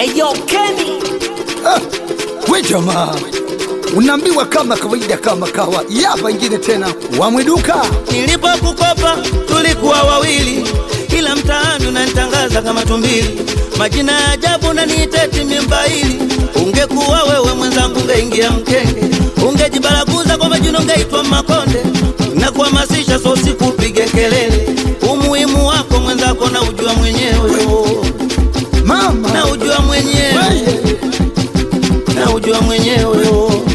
Eyo Kenny Ah, we jamaa unaambiwa kama kawaida kama kawa yapa ingine tena wamwiduka Nilipokukopa tulikuwa wawili, ila mtaani unanitangaza kama tumbili. Majina ya ajabu na niiteti mimbaili. Ungekuwa wewe mwenzangu, ungeingia mkenge, ungejibaraguza kwa majina, ungeitwa Makonde na kuhamasisha so sikupige kelele. Umuhimu wako mwenzako na ujua mwenyewe, mama na ujua mwenyewe, Weye. na ujua mwenyewe.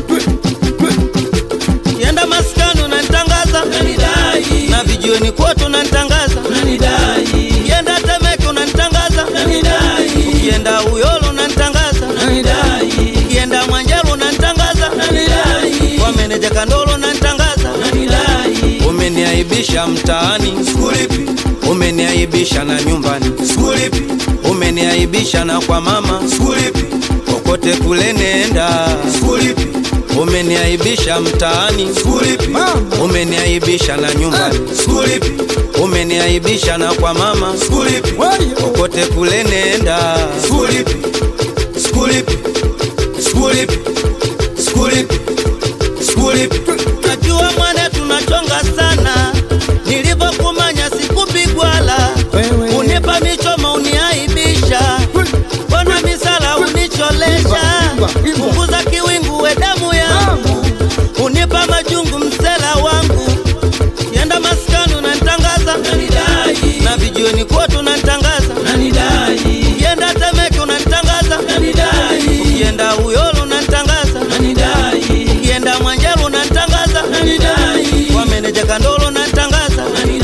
Kienda maskani unanitangaza unanidai, na vijiweni kwote unanitangaza unanidai, kienda Temeke unanitangaza unanidai, kienda Uyolo unanitangaza unanidai, kienda Mwanjaro unanitangaza unanidai, kwa meneja Kandolo unanitangaza unanidai, umeniaibisha mtaani sikulipi, umeniaibisha na nyumbani sikulipi, umeniaibisha na kwa mama sikulipi, kokote kule nenda sikulipi umeniaibisha mtaani sikulipi, Mama. umeniaibisha na nyumbani sikulipi, umeniaibisha na kwa mama sikulipi, Weye. kokote kule nenda sikulipi, sikulipi, sikulipi, sikulipi, sikulipi. Najua mwana tunachonga sana, nilivyokumanya sikupigwala, Wewe. unipa michoma uniaibisha, mbona misala unicholesha, Imba, imba. punguza kiwingu we damu yangu, unipa majungu msela wangu, kienda maskani unanitangaza na vijiweni kwote unanitangaza kienda Temeke unanitangaza kienda Uyolo unanitangaza kienda Mwanjaro unanitangaza kwa meneja Kandolo unanitangaza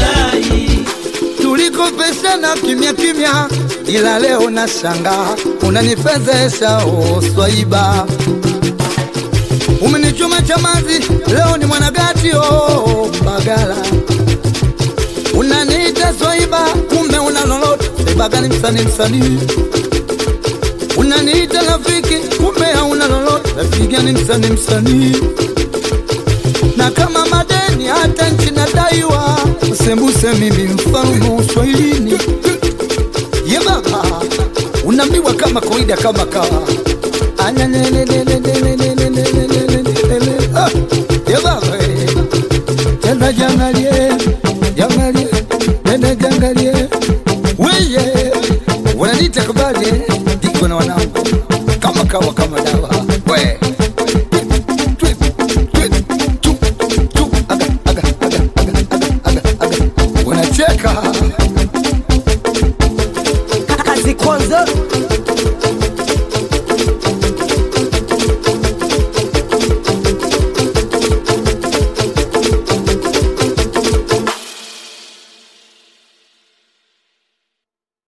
tulikopeshana kimya kimya, ila leo na shanga unanifezesha o swaiba, umenichoma chamazi, leo ni mwanagati o Mbagala, unaniita swaiba, kumbe una lolote Sebagani msanii msanii, unaniita rafiki, kumbe hauna lolote rafiki gani msanii msanii na kama madeni hata nchi nadaiwa, usembuse mimi mfalme wa uswahilini. Ye baba, unaambiwa kama kawaida kama kawa Ananenenenenenenenenenenenenene. Ah, ye baba eh. tena jangalie jangalie tena jangalie weye wananiita kabali ndiko na wanangu kama kawa kama